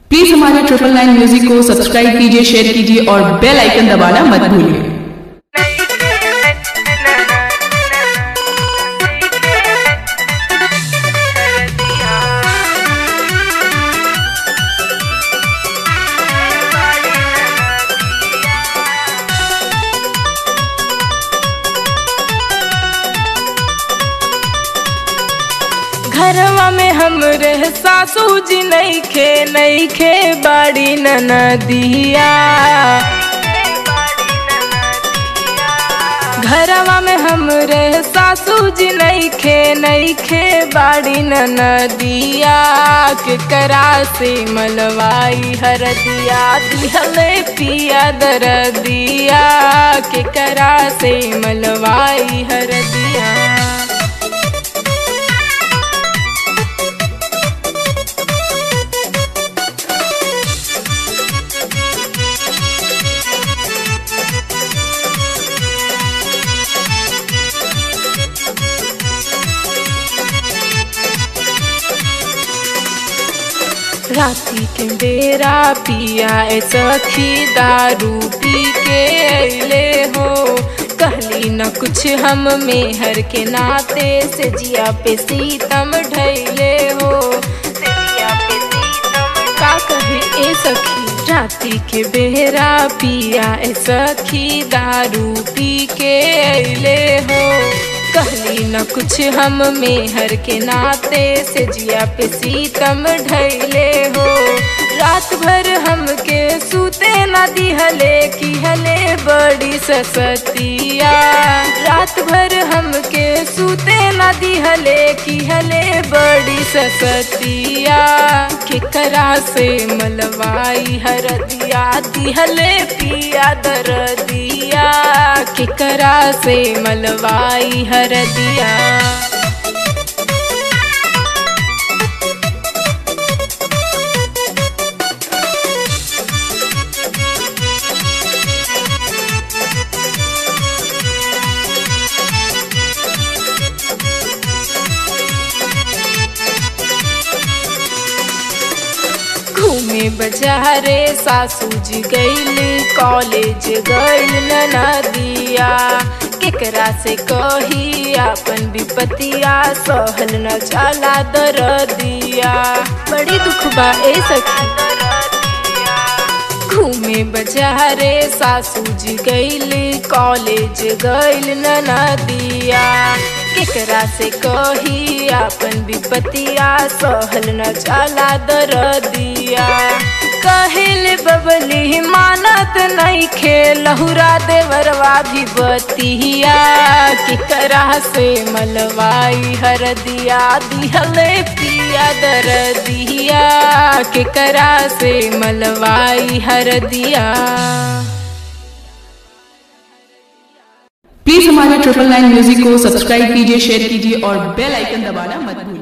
please हमारे triple nine music को subscribe कीजिए शेयर कीजिए और बेल आइकन दबाना मत भूलिए घरवा में हमरे सासू जी नईखे नईखे बाड़ी ननदिया घरवा में हमरे सासू जी नईखे नईखे बाड़ी ननदिया के करा से मलवाई हरदिया दिहले पिया दरदिया के करा से मलवाई हरदिया राती के बेरा पिया ए सखी दारू पी के अले हो कहली न कुछ हम मेहर के नाते से जिया पे सीतम ढैले हो से जिया पे सीतम का कहे ए सखी राती के बेरा पिया ए सखी दारू पी के अले हो कहली न कुछ हम मेहर के नाते से जिया पे सीतम ढैले हो रात भर हमके सूते न दिहले की हले बड़ी ससतिया रात भर हमके सूते न दिहले की हले बड़ी ससतिया केकरा से मलवाई हरदिया दिहले पिया दरदिया केकरा से मलवाई हरदिया घूमे बजारे सासू जी गईल कॉलेज गईल नदिया केकरा से कही अपन विपतिया सहल न जाला दर दिया बड़ी दुख बा ए सखी घूमे बजारे सासू जी गईल कॉलेज गईल नदिया केकरा से कही अपन विपतिया सहल न जाला दर दिया कहल बबली मानत नहीं खे लहुरा देवरवा भी बतिया केकरा से मलवाई हर दिया दिहले पिया दर दिया केकरा से मलवाई हर दिया प्लीज हमारे ट्रिपल नाइन म्यूजिक को सब्सक्राइब कीजिए शेयर कीजिए और बेल आइकन दबाना मत भूलिए